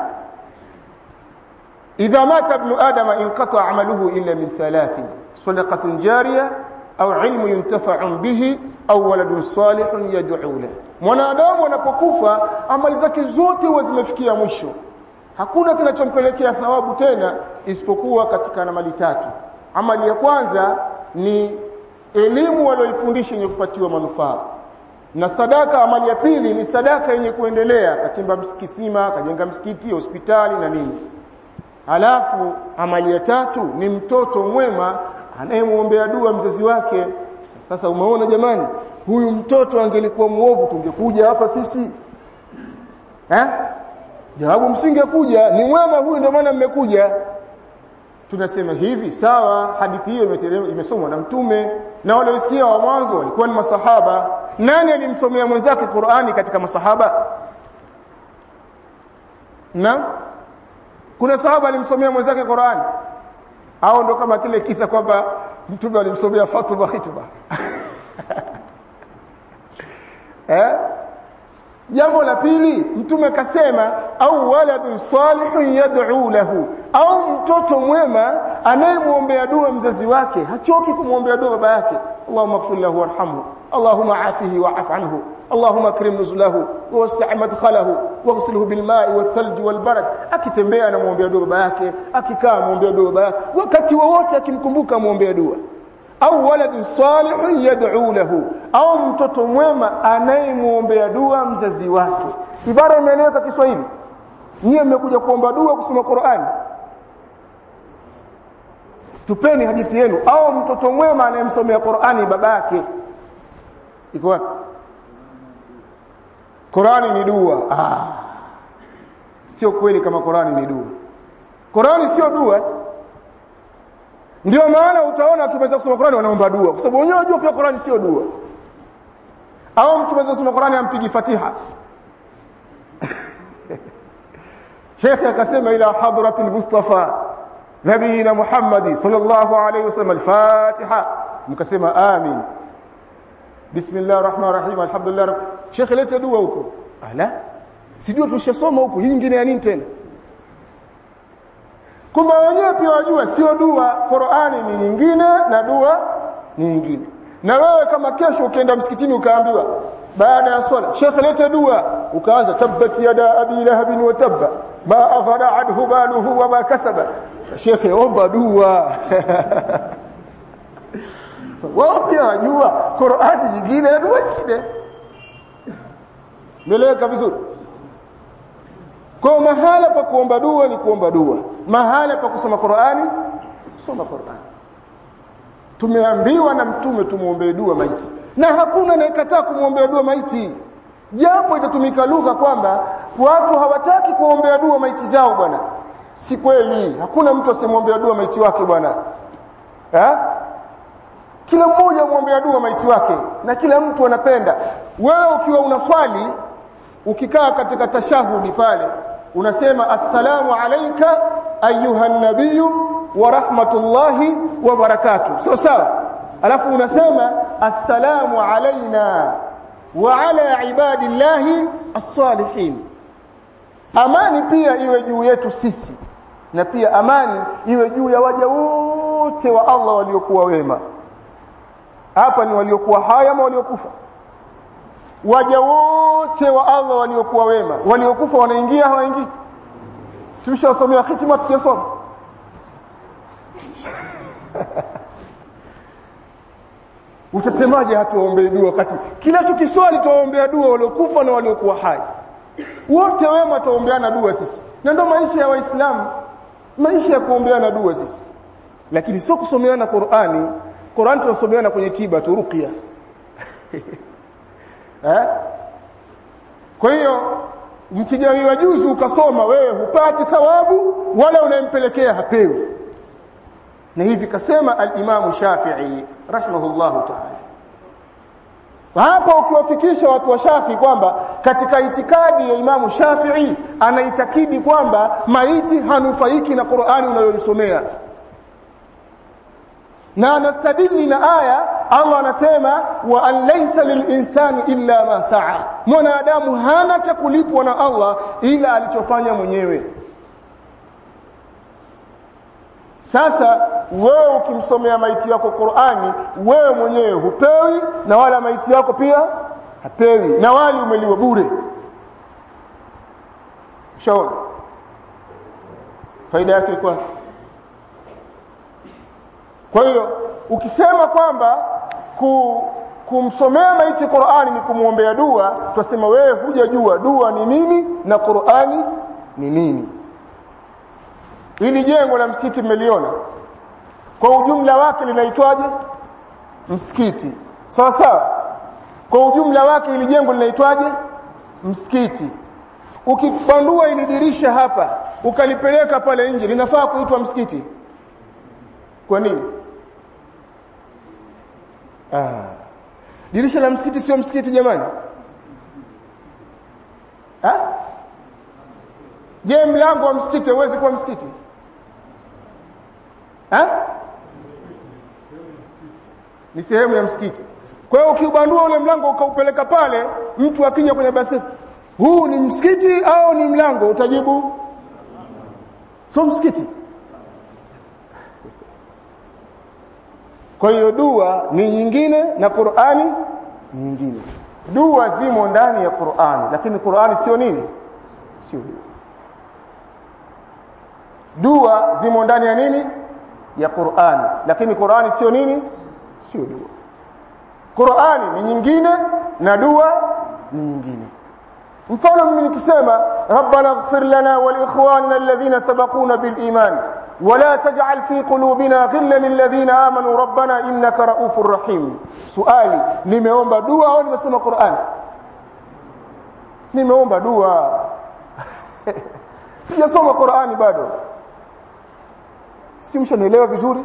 idha mata ibn adama inqata amaluhu illa min thalathin sadaqatun jariyah au ilmu yuntafa'u bihi au waladun salihun yad'u lahu mwanadamu anapokufa amali zake zote huwa zimefikia mwisho hakuna kinachompelekea thawabu tena isipokuwa katika amali tatu amali ya kwanza ni elimu walioifundisha yenye kupatiwa manufaa na sadaka amali ya pili ni sadaka yenye kuendelea kachimba msikisima kajenga msikiti hospitali na nini halafu amali ya tatu ni mtoto mwema anayemwombea dua mzazi wake sasa umeona jamani huyu mtoto angelikuwa muovu tungekuja hapa sisi eh jawabu msingekuja ni mwema huyu ndio maana mmekuja tunasema hivi sawa hadithi hiyo imesomwa na mtume na wale wasikia wa mwanzo walikuwa ni masahaba nani alimsomea mwenzake Qur'ani katika masahaba na kuna sahaba alimsomea mwenzake Qur'ani au ndo kama kile kisa kwamba mtume alimsomea Fatuma khitba eh jambo la pili mtume akasema au waladun salihun yad'u lahu au mtoto mwema anayemwombea dua mzazi wake hachoki kumwombea dua baba yake Allahumma ighfir lahu warhamhu Allahumma afihi wa'af anhu اللهم اكرم نزله ووسع مدخله واغسله بالماء والثلج والبرد akitembea anamwombea dua baba yake akikaa anamwombea dua baba yake wakati wowote akimkumbuka muombea dua au waladun salihun yad'u lahu au mtoto mwema anayemwombea dua mzazi wake ibara imeeleweka Kiswahili nyie mmekuja kuomba dua kusoma Qur'ani tupeni hadithi yenu au mtoto mwema anayemsomea Qur'ani babake iko wapi Qur'ani ni dua ah sio kweli kama Qur'ani ni dua Qur'ani sio dua ndio maana utaona tumeweza kusoma Qur'ani wanaomba dua kwa sababu wenyewe wanajua pia Qur'ani sio dua au mtu anaweza kusoma Qur'ani ampigi Fatiha Sheikh akasema ila hadratil Mustafa nabiyina Muhammad sallallahu alayhi wasallam al-Fatiha mkasema amin Bismillahir Rahmanir Rahim alhamdulillah Sheikh leta dua huko ala sijua tushasoma huko hii nyingine ya nini tena kumbe wenyewe pia wajua sio dua Qur'ani ni nyingine na dua ni nyingine na wewe kama kesho ukienda msikitini ukaambiwa baada ya swala Sheikh leta dua ukaanza tabbat yada abi lahab wa tabba ma aghara anhu baluhu wa ma kasaba Sheikh omba dua so, wao pia wajua Qur'ani nyingine na dua nyingine Meleka vizuri kwa mahala pa kuomba dua ni kuomba dua mahala pa kusoma Qur'ani kusoma Qur'ani tumeambiwa na mtume tumuombee dua maiti na hakuna anayekataa kumwombea dua maiti japo itatumika lugha kwamba watu hawataki kuombea dua maiti zao bwana si kweli hakuna mtu asemwombea dua maiti wake bwana eh kila mmoja muombea dua maiti wake na kila mtu anapenda wewe ukiwa unaswali ukikaa katika tashahudi pale unasema assalamu alayka ayuha nabiyyu wa rahmatullahi wa barakatuh sawa sawa alafu unasema assalamu alaina wa ala ibadillahi as-salihin amani pia iwe juu yetu sisi na pia amani iwe juu ya waja wote wa Allah waliokuwa wema hapa ni waliokuwa haya ama waliokufa waja wote wa Allah waliokuwa wema waliokufa wanaingia hawaingii tumeshasomea hitima tukisoma utasemaje hatuombee dua wakati kila tukiswali tuwaombea dua waliokufa na waliokuwa hai wote wema tuombeana dua sisi na ndio maisha ya waislamu maisha ya kuombeana dua sisi lakini sio kusomeana Qur'ani Qur'an tunasomeana kwenye tiba tu ruqya eh kwa hiyo mkijawiwa juzu ukasoma wewe hupati thawabu wala unayempelekea hapewi na hivi kasema al-Imam Shafi'i rahimahullahu ta'ala hapa ukiwafikisha watu wa Shafi kwamba katika itikadi ya Imamu Shafi'i anaitakidi kwamba maiti hanufaiki na Qur'ani unayomsomea na anastadili na aya Allah anasema wa an laysa lilinsani illa ma sa'a mwanadamu hana cha kulipwa na Allah ila alichofanya mwenyewe sasa wewe ukimsomea maiti yako Qur'ani wewe mwenyewe hupewi na wala maiti yako pia hapewi na wali umeliwa bure shauri faida yake kwa kwa hiyo ukisema kwamba ku, kumsomea maiti Qur'ani ni kumwombea dua tutasema wewe hujajua dua ni nini na Qur'ani ni nini hili jengo la msikiti mmeliona kwa ujumla wake linaitwaje msikiti sawa sawa kwa ujumla wake hili jengo linaitwaje msikiti ukipandua ili dirisha hapa ukalipeleka pale nje linafaa kuitwa msikiti kwa nini ah dirisha la msikiti sio msikiti jamani ah je mlango wa msikiti huwezi kuwa msikiti ha? ni sehemu ya msikiti kwa hiyo ukiubandua ule mlango ukaupeleka pale mtu akija kwenye basi huu ni msikiti au ni mlango utajibu sio msikiti kwa hiyo dua ni nyingine na Qur'ani ni nyingine dua zimo ndani ya Qur'ani lakini Qur'ani sio nini sio dua dua zimo ndani ya nini ya Qur'ani lakini Qur'ani sio nini sio dua Qur'ani ni nyingine na dua ni nyingine mfano mimi nikisema rabbana ighfir lana wa liikhwanina alladhina sabaquna bil iman ولا تجعل في قلوبنا غلا للذين امنوا ربنا انك رؤوف رحيم سؤالي nimeomba dua au nimesoma Qur'an nimeomba dua sijasoma Qur'ani bado si mshanielewa vizuri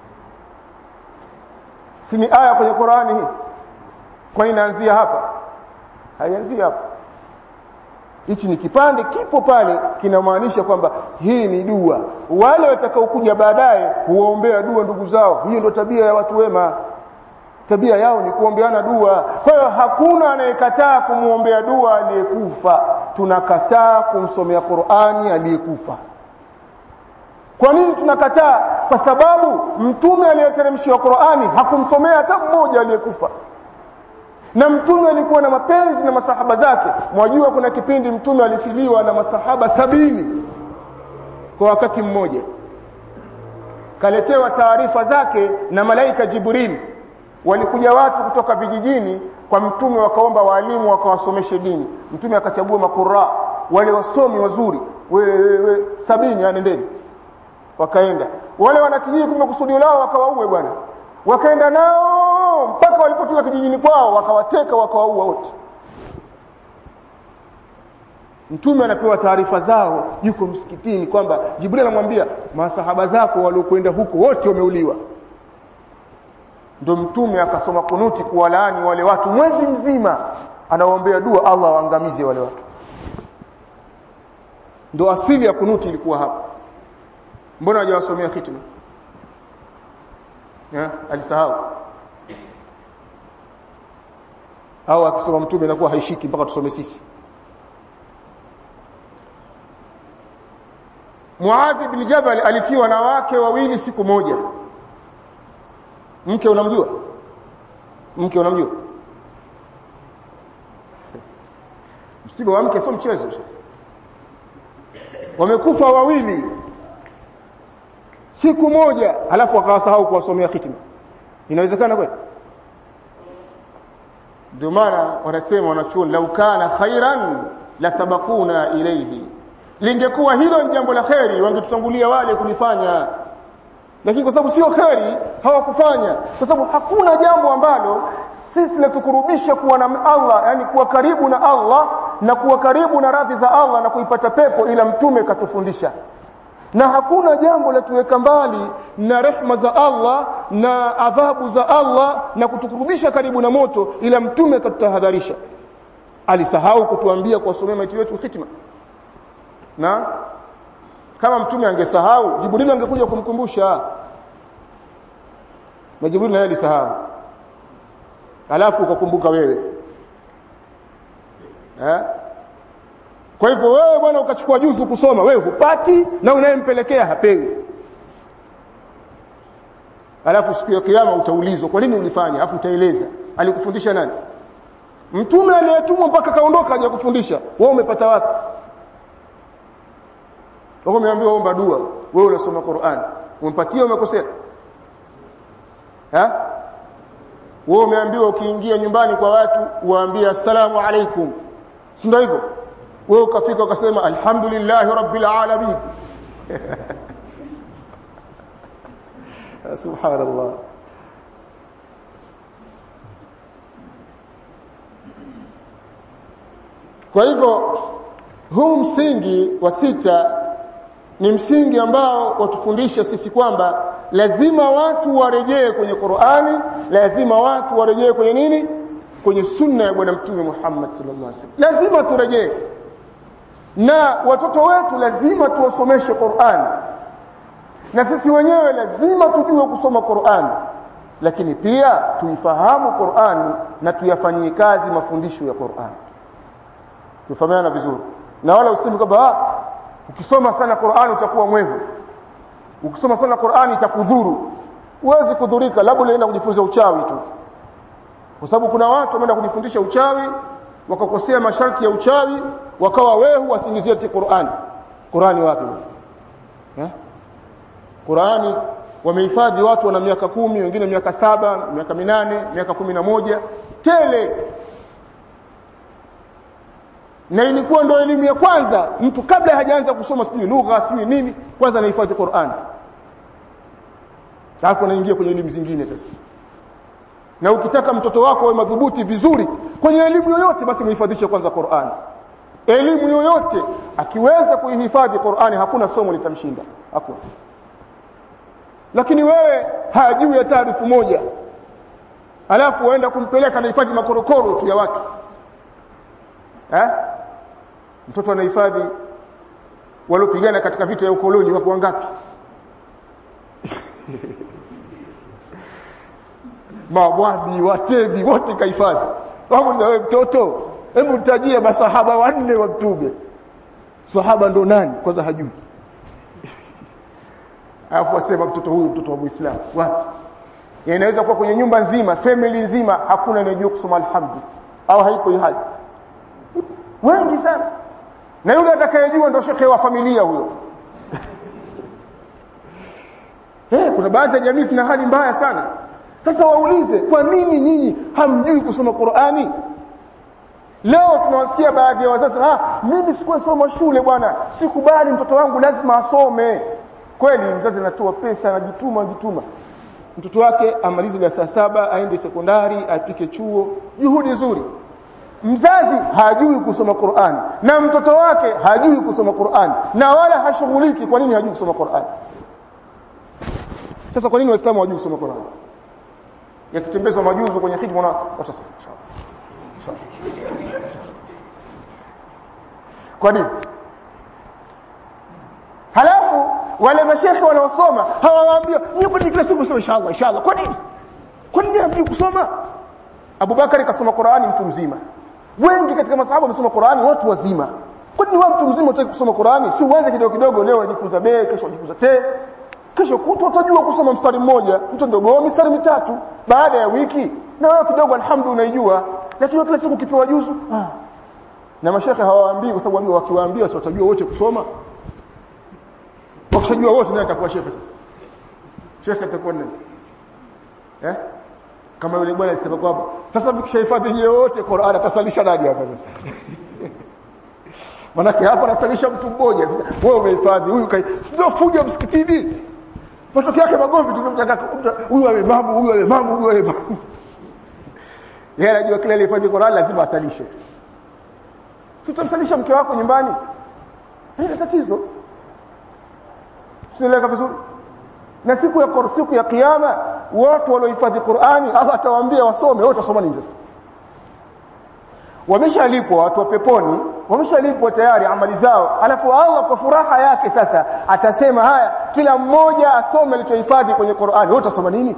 si ni aya kwenye Qur'ani hii kwani inaanzia hapa haianzii hapa hichi ni kipande kipo pale kinamaanisha kwamba hii ni dua wale watakaokuja baadaye huombea dua ndugu zao hiyo ndio tabia ya watu wema tabia yao ni kuombeana dua kwa hiyo hakuna anayekataa kumuombea dua aliyekufa tunakataa kumsomea Qur'ani aliyekufa kwa nini tunakataa kwa sababu mtume aliyeteremshiwa Qur'ani hakumsomea hata mmoja aliyekufa na mtume alikuwa na mapenzi na masahaba zake mwajua kuna kipindi mtume alifiliwa na masahaba sabini kwa wakati mmoja kaletewa taarifa zake na malaika Jibril walikuja watu kutoka vijijini kwa mtume wakaomba walimu wakawasomeshe dini mtume akachagua makura wale wasomi wazuri we, we, we sabini anendeni wakaenda wale wanakijiji kumbe kusudio lao wakawaue bwana wakaenda nao mpaka walipofika kijijini kwao wakawateka wakawaua wote mtume anapewa taarifa zao yuko msikitini kwamba Jibril anamwambia masahaba zako waliokwenda huko wote wameuliwa ndio mtume akasoma kunuti kuwalaani wale watu mwezi mzima anawaombea dua Allah waangamize wale watu ndio asili ya kunuti ilikuwa hapa mbona hajawasomea khitma eh alisahau au akisoma mtume inakuwa haishiki mpaka tusome sisi Muadh bin Jabal alifiwa na wake wawili siku moja mke unamjua mke unamjua msiba wa mke sio mchezo wamekufa wawili siku moja alafu akawasahau kuwasomea khitima inawezekana kweli ndio maana wanasema wanachuoni lau kana khairan la sabakuna ilayhi lingekuwa hilo ni jambo la kheri wangetutangulia wale kulifanya lakini kwa sababu sio kheri hawakufanya kwa sababu hakuna jambo ambalo sisi latukurubisha kuwa na Allah yani kuwa karibu na Allah na kuwa karibu na radhi za Allah na kuipata pepo ila mtume katufundisha na hakuna jambo la tuweka mbali na rehma za Allah na adhabu za Allah na kutukurubisha karibu na moto ila mtume katutahadharisha alisahau kutuambia kuwasomea maiti wetu hitima na kama mtume angesahau Jibril angekuja kumkumbusha na Jibril naye alisahau alafu ukakumbuka wewe eh kwa hivyo wewe bwana ukachukua juzu kusoma wewe hupati na unayempelekea hapewi alafu siku ya kiyama utaulizwa kwa nini ulifanya alafu utaeleza alikufundisha nani mtume aliyetumwa mpaka kaondoka haja kufundisha wewe umepata wapi wewe umeambiwa omba dua wewe unasoma Qur'an umepatia umekosea ha wewe umeambiwa ukiingia nyumbani kwa watu uwaambie assalamu alaikum si ndio hivyo wewe ukafika ukasema alhamdulillahi rabbil alamin subhanallah kwa hivyo huu msingi wa sita ni msingi ambao watufundisha sisi kwamba lazima watu warejee kwenye Qur'ani lazima watu warejee kwenye nini kwenye sunna ya bwana mtume Muhammad sallallahu alaihi wasallam lazima turejee na watoto wetu lazima tuwasomeshe Qur'an na sisi wenyewe lazima tujue kusoma Qur'an lakini pia tuifahamu Qur'an na tuyafanyie kazi mafundisho ya Qur'an tufahamiana vizuri na wala useme kwamba ukisoma sana Qur'an utakuwa mwehu ukisoma sana Qur'an itakudhuru huwezi kudhurika labda unaenda kujifunza uchawi tu kwa sababu kuna watu wameenda kujifundisha uchawi wakakosea masharti ya uchawi wakawa wehu wasingizie Qur'an Qur'ani wapi eh Qur'ani wamehifadhi watu wana miaka kumi wengine miaka saba miaka minane miaka kumi na moja tele na ilikuwa ndio elimu ya kwanza mtu kabla hajaanza kusoma sijui lugha sijui nini kwanza anahifadhi Qur'an alafu anaingia kwenye elimu zingine sasa na ukitaka mtoto wako awe madhubuti vizuri kwenye elimu yoyote basi muhifadhishe kwanza Qur'an elimu yoyote akiweza kuihifadhi Qur'ani hakuna somo litamshinda hakuna lakini wewe hajui ya taarifu moja alafu waenda kumpeleka anahifadhi makorokoro tu ya watu eh mtoto anahifadhi waliopigana katika vita ya ukoloni wako wangapi mabwadi watevi wote kahifadhi wamuza wewe mtoto hebu tajia masahaba wanne wa mtume sahaba ndo nani kwanza hajui alafu wasema mtoto huyu mtoto wa Muislamu wapi inaweza kuwa kwenye nyumba nzima family nzima hakuna anayejua kusoma alhamdu au haipo hii hali wengi sana na yule atakayejua ndo shekhe wa familia huyo eh kuna baadhi ya jamii zina hali mbaya sana sasa waulize kwa nini nyinyi hamjui kusoma Qur'ani leo tunawasikia baadhi ya wazazi ah mimi sikuwa soma shule bwana sikubali mtoto wangu lazima asome kweli mzazi anatoa pesa anajituma anajituma mtoto wake amalize darasa saba aende sekondari apike chuo juhudi nzuri mzazi hajui kusoma Qur'an na mtoto wake hajui kusoma Qur'an na wala hashughuliki kwa nini hajui kusoma Qur'an sasa kwa nini waislamu hawajui kusoma Qur'an yakitembezwa majuzu kwenye khitma na watasema kwa nini halafu wale mashekhe wanaosoma hawawaambia nyinyi kwa nini kila siku msome inshallah inshallah kwa nini kwa nini hamjui kusoma Abubakar kasoma Qur'ani mtu mzima wengi katika masahaba wamesoma Qur'ani watu wazima kwa nini wewe mtu mzima unataka kusoma Qur'ani si uanze kidogo kidogo leo unajifunza be kesho unajifunza te kesho kutwa utajua kusoma mstari mmoja mtu ndogo mistari mitatu baada ya wiki na wewe kidogo alhamdulillah unaijua lakini kila siku ukipewa juzu ah. na mashekhe hawaambii kwa sababu wakiwaambia si watajua wote kusoma wakishajua wote nani atakuwa shekhe sasa shekhe atakuwa nani eh kama yule bwana alisema kwamba sasa mkishahifadhi yote Qur'an atasalisha nani hapa sasa manake hapa anasalisha mtu mmoja sasa wewe umehifadhi huyu kai sio fuja msikitini matokeo yake magomvi tumemtaka huyu awe imamu huyu awe imamu huyu awe imamu yeye anajua kile alifanya Qur'an lazima asalishe si utamsalisha mke wako nyumbani haina tatizo Tunaeleka vizuri na siku ya siku ya kiyama watu waliohifadhi Qur'ani Allah atawaambia wasome wote wasoma nini sasa wameshalipwa watu wa peponi wameshalipwa tayari amali zao alafu Allah kwa furaha yake sasa atasema haya kila mmoja asome alichohifadhi kwenye Qur'ani wote wasoma nini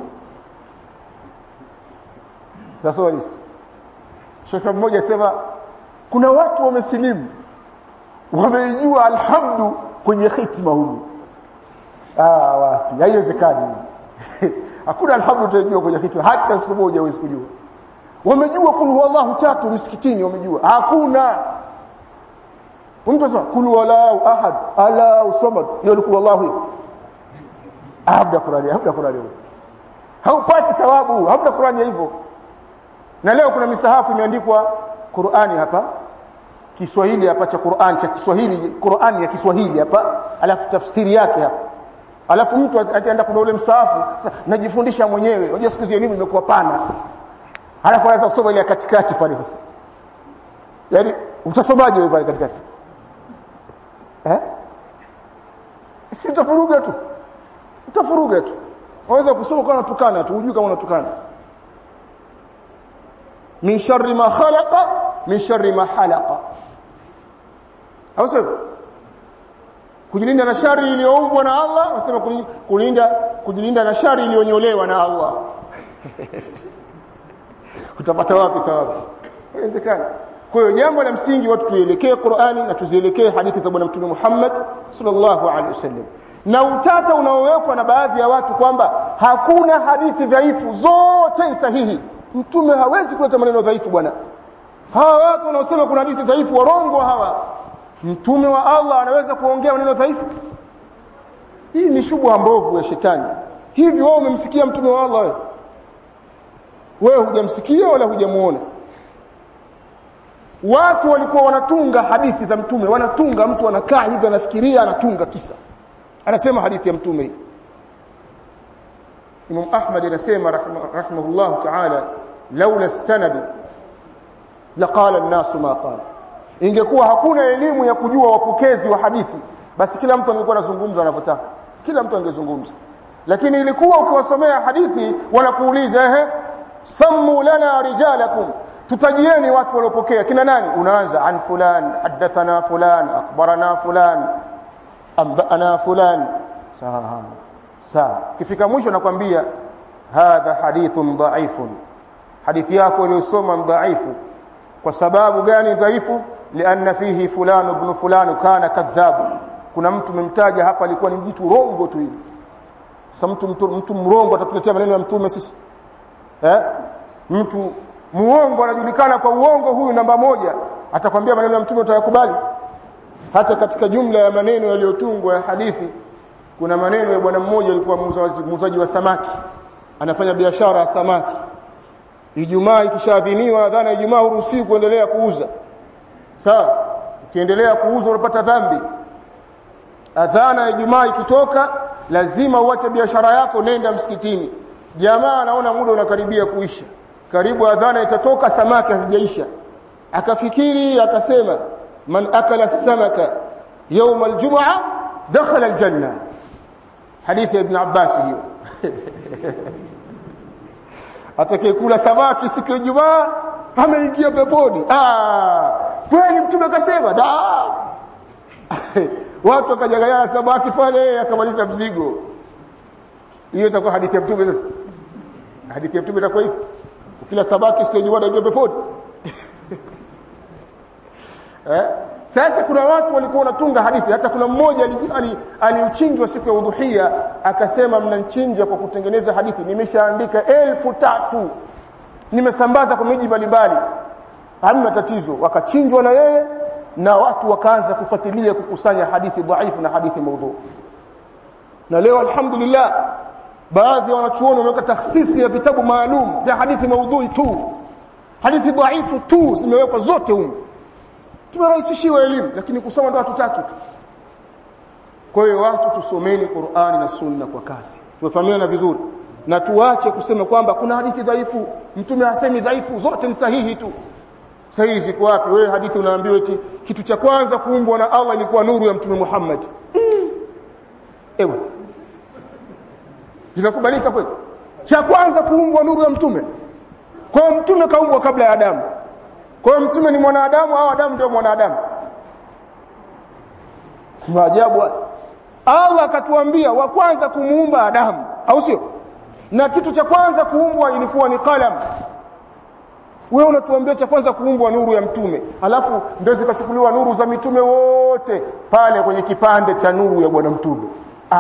nasoma nini Shekhe mmoja sema kuna watu wamesilimu wameijua alhamdu kwenye hitima huko ah wapi haiwezekani hakuna alhamdu utajua kwenye hitima hata siku moja huwezi kujua wamejua kul huwallahu tatu msikitini wamejua hakuna mtu anasema kul wallahu ahad ala samad hiyo ni kul wallahu habda qurani habda qurani haupati thawabu habda qurani hivyo na leo kuna misahafu imeandikwa Qur'ani hapa Kiswahili hapa cha Qur'an cha Kiswahili Qur'ani ya Kiswahili hapa alafu tafsiri yake hapa alafu mtu ataenda kuna ule msahafu sasa najifundisha mwenyewe unajua siku hizi elimu imekuwa pana alafu anaweza kusoma ile katikati pale sasa yaani utasomaje wewe pale katikati eh si utafuruga tu utafuruga tu unaweza kusoma kama unatukana tu hujui kama unatukana min sharri ma khalaqa min sharri ma halaqa au sio kujilinda na shari iliyoumbwa na Allah wasema kulinda kujilinda na shari iliyonyolewa na Allah utapata wapi thawabu haiwezekani kwa hiyo jambo la msingi watu tuelekee Qur'ani na tuzielekee hadithi za bwana mtume Muhammad sallallahu alaihi wasallam na utata unaowekwa na baadhi ya watu kwamba hakuna hadithi dhaifu zote sahihi mtume hawezi kuleta maneno dhaifu bwana hawa watu wanaosema kuna hadithi dhaifu warongo hawa mtume wa Allah anaweza kuongea maneno dhaifu hii ni shubha mbovu ya shetani hivi wewe umemsikia mtume wa Allah wewe wewe hujamsikia wala hujamuona watu walikuwa wanatunga hadithi za mtume wanatunga mtu anakaa hivi anafikiria anatunga kisa anasema hadithi ya mtume hii Imam Ahmad anasema rahimahullah ta'ala laula as-sanad laqala an-nas ma qala ingekuwa hakuna elimu ya kujua wapokezi wa hadithi basi kila mtu angekuwa anazungumza anavyotaka kila mtu angezungumza lakini ilikuwa ukiwasomea hadithi wanakuuliza ehe sammu lana rijalakum tutajieni watu waliopokea kina nani unaanza an fulan hadathana fulan akhbarana fulan ambana fulan sawa sawa kifika mwisho nakwambia hadha hadithun dhaifun hadithi yako iliyosoma dhaifu kwa sababu gani dhaifu lianna fihi fulani ibn fulani kana kadhabu kuna mtu memtaja hapa alikuwa ni mtu rongo tu hivi sasa mtu, mtu mtu mrongo atatuletea maneno ya mtume sisi eh mtu muongo anajulikana kwa uongo huyu namba moja atakwambia maneno ya mtume utayakubali hata katika jumla ya maneno yaliyotungwa ya hadithi kuna maneno ya bwana mmoja alikuwa muuzaji wa samaki anafanya biashara ya samaki Ijumaa ikishaadhiniwa adhana Ijumaa huruhusiwi kuendelea kuuza sawa ukiendelea kuuza unapata dhambi adhana ya Ijumaa ikitoka lazima uache biashara yako nenda msikitini jamaa anaona muda unakaribia kuisha karibu adhana itatoka samaki hazijaisha akafikiri akasema man akala samaka يوم الجمعه دخل الجنه حديث ابن عباس hiyo atakayekula samaki siku ya Ijumaa ameingia peponi ah kweli mtume akasema da watu wakajagaya samaki pale akamaliza mzigo hiyo itakuwa hadithi ya mtume sasa hadithi ya mtume itakuwa hivi ukila samaki siku ya Ijumaa unaingia peponi eh sasa kuna watu walikuwa wanatunga hadithi hata kuna mmoja aliuchinjwa siku ya udhuhia akasema mnanchinja kwa kutengeneza hadithi nimeshaandika elfu tatu nimesambaza kwa miji mbalimbali hamna tatizo wakachinjwa na yeye na watu wakaanza kufuatilia kukusanya hadithi dhaifu na hadithi maudhu na leo alhamdulillah baadhi ya wanachuoni wameweka takhsisi ya vitabu maalum vya hadithi maudhui tu hadithi dhaifu tu zimewekwa zote huko tumerahisishiwa elimu lakini kusoma ndo hatutaki tu kwa hiyo watu tusomeni Qur'ani na Sunna kwa kasi tumefahamiana vizuri na tuache kusema kwamba kuna hadithi dhaifu mtume hasemi dhaifu zote ni sahihi tu sahihi ziko wapi wewe hadithi unaambiwa eti kitu cha kwanza kuumbwa na Allah ilikuwa nuru ya mtume Muhammad mm. ewa inakubalika kweli cha kwanza kuumbwa nuru ya mtume kwa mtume kaumbwa kabla ya Adamu kwa hiyo mtume ni mwanadamu au Adamu ndio mwanadamu si maajabu Allah akatuambia wa kwanza kumuumba Adamu au sio na kitu cha kwanza kuumbwa ilikuwa ni qalam wewe unatuambia cha kwanza kuumbwa nuru ya mtume alafu ndio zikachukuliwa nuru za mitume wote pale kwenye kipande cha nuru ya bwana mtume ah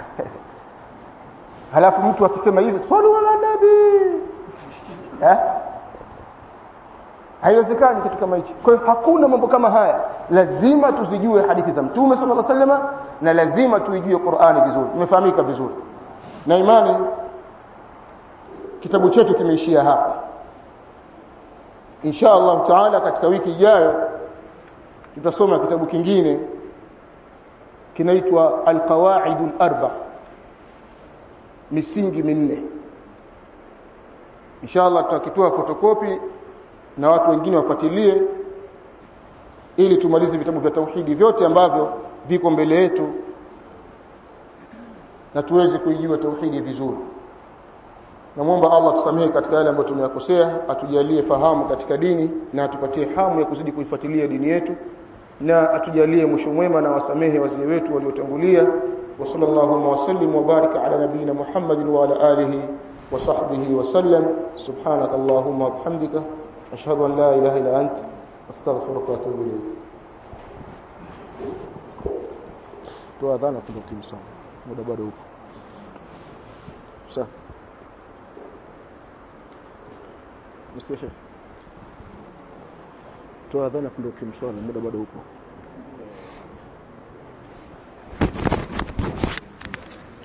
halafu mtu akisema hivi swali ala nabii eh haiwezekani kitu kama hichi kwa hiyo hakuna mambo kama haya lazima tuzijue hadithi za mtume sallallahu alaihi wasallam na lazima tuijue Qur'ani vizuri imefahamika vizuri na imani kitabu chetu kimeishia hapa insha Allah taala katika wiki ijayo tutasoma kitabu kingine kinaitwa al-qawaid al-arba misingi minne insha Allah tutakitoa fotokopi na watu wengine wafuatilie ili tumalize vitabu vya tauhidi vyote ambavyo viko mbele yetu na tuweze kuijua tauhidi vizuri namwomba Allah tusamehe katika yale ambayo tumeyakosea atujalie fahamu katika dini na atupatie hamu ya kuzidi kuifuatilia dini yetu na atujalie mwisho mwema na wasamehe wazee wetu waliotangulia wa sallallahu wa sallim wa baraka ala nabiyina Muhammadin wa ala alihi wa sahbihi wa sallam subhanakallahumma wa bihamdika ashhadu an la ilaha illa ant astaghfiruka wa atubu ilayk toa dhana tundokim sana muda bado upo sawa msieshe toa dhana tundokim sana muda bado upo